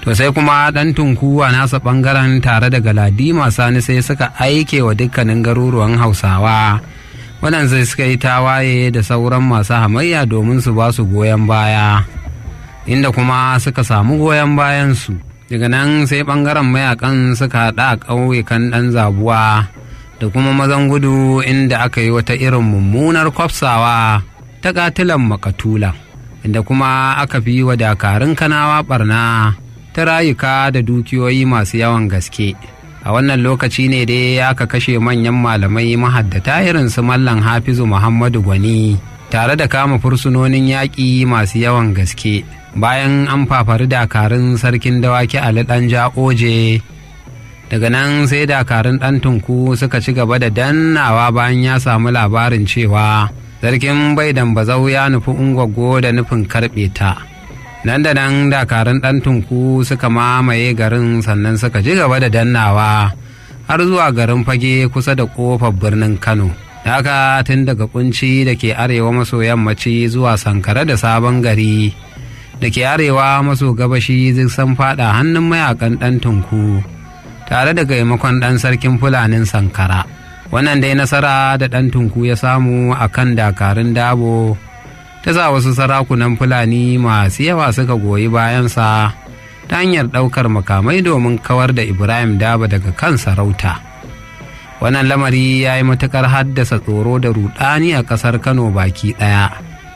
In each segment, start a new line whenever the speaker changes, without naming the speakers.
to sai kuma ɗan tunku a nasa ɓangaren tare da galadima sani sai suka aike wa dukkanin garuruwan hausawa waɗanda suka yi tawaye da sauran masu hamayya domin su ba su goyon baya inda kuma suka samu goyon bayansu daga nan sai ɓangaren mayakan suka haɗa a ƙauyukan ɗan zabuwa da kuma mazan gudu inda aka yi wata irin mummunar kwafsawa ta katilan makatula inda kuma aka fi wa dakarun kanawa barna ta rayuka da dukiyoyi masu yawan gaske a wannan lokaci ne dai aka kashe manyan malamai mahaddata irin su mallan hafizu muhammadu gwani tare da kama fursunonin yaƙi masu yawan gaske bayan an fafari dakarun sarkin dawaki ali ɗan oje daga nan sai dakarun ɗan tunku suka ci gaba da dannawa bayan ya samu labarin cewa sarkin bai dambazau ya nufi ungwaggo da nufin karɓe ta nan da nan dakarun ɗan tunku suka mamaye garin sannan suka ci gaba da dannawa har zuwa garin fage kusa da ƙofar birnin kano haka tun daga kunci da ke arewa maso yammaci zuwa sankara da sabon gari da ke arewa maso gabashi zai san fada hannun mayakan ɗan tunku tare da gaimakon ɗan sarkin fulanin sankara wannan dai nasara da ɗan tunku ya samu a kan dakarun dabo ta sa wasu sarakunan fulani masu yawa suka goyi bayansa ta hanyar ɗaukar makamai domin kawar da ibrahim daba daga kan sarauta wannan lamari ya yi matuƙar haddasa tsoro da rudani a ƙasar kano baki ɗaya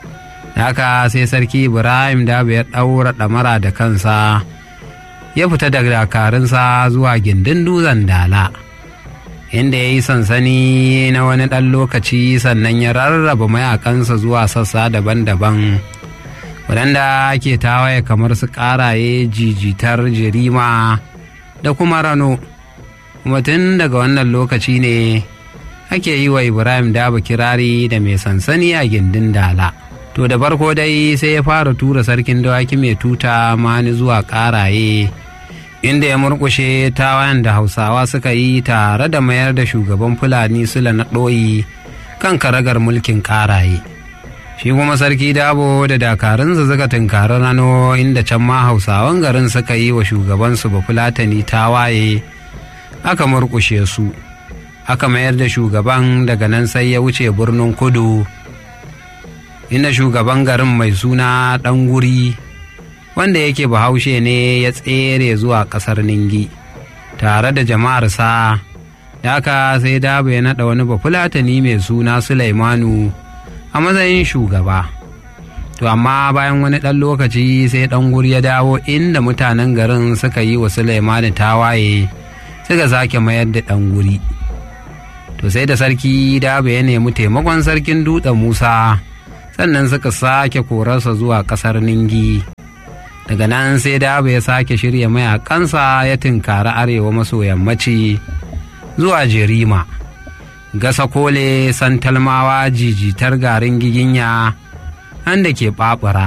haka sai sarki ibrahim daba ya ɗaura ɗamara da kansa ya fita da dakarunsa zuwa gindin dutsen dala inda ya yi sansani na wani ɗan lokaci sannan ya rarraba mayakansa zuwa sassa daban-daban waɗanda ake tawaye kamar su ƙaraye jijitar jirima da kuma rano kuma tun daga wannan lokaci ne ake yi wa ibrahim daba kirari da mai sansani a gindin dala to da farko dai sai ya fara tura sarkin dawaki mai tuta mani zuwa ƙaraye inda ya murkushe tawayen da hausawa suka yi tare da mayar da shugaban fulani sula na ɗoyi kan karagar mulkin ƙaraye shi kuma sarki dabo da dakarunsa suka tunkari rano inda can ma hausawan garin suka yi wa shugabansu ba fulatani tawaye aka murkushe su aka mayar da shugaban daga nan sai ya wuce birnin kudu inda shugaban garin mai suna ɗan guri wanda yake bahaushe ne ya tsere zuwa ƙasar ningi tare da jama'arsa da aka sai daba ya naɗa wani bafulatani mai suna sulaimanu a matsayin shugaba to amma bayan wani ɗan lokaci sai ɗan guri ya dawo inda mutanen garin suka yi wa sulaimanu tawaye suka sake mayar da ɗan guri to sai da sarki daba ya nemi taimakon sarkin dutsen musa sannan suka sake korarsa zuwa ƙasar ningi daga nan sai daba ya sake shirya mayakansa ya tinkari arewa maso yammaci zuwa jerima gasa kole santalmawa jijitar garin giginya da ke ɓaɓura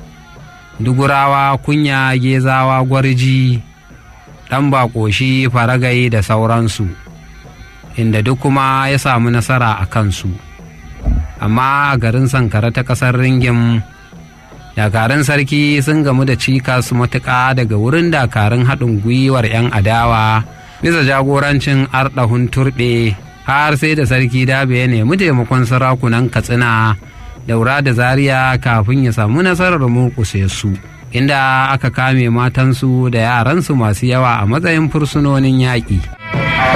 dugurawa kunya gezawa gwarji ɗan baƙoshi faragai da sauransu inda duk kuma ya samu nasara a kansu amma a garin sankara ta ƙasar ringin dakarun sarki sun gamu da cikas matuƙa daga wurin dakarun haɗin gwiwar 'yan adawa bisa jagorancin arɗahun turɓe har sai da sarki dabe ya nemi taimakon sarakunan katsina daura da zaria kafin ya samu nasarar murƙuse su inda aka kame matansu da yaransu masu yawa a matsayin fursunonin yaƙi.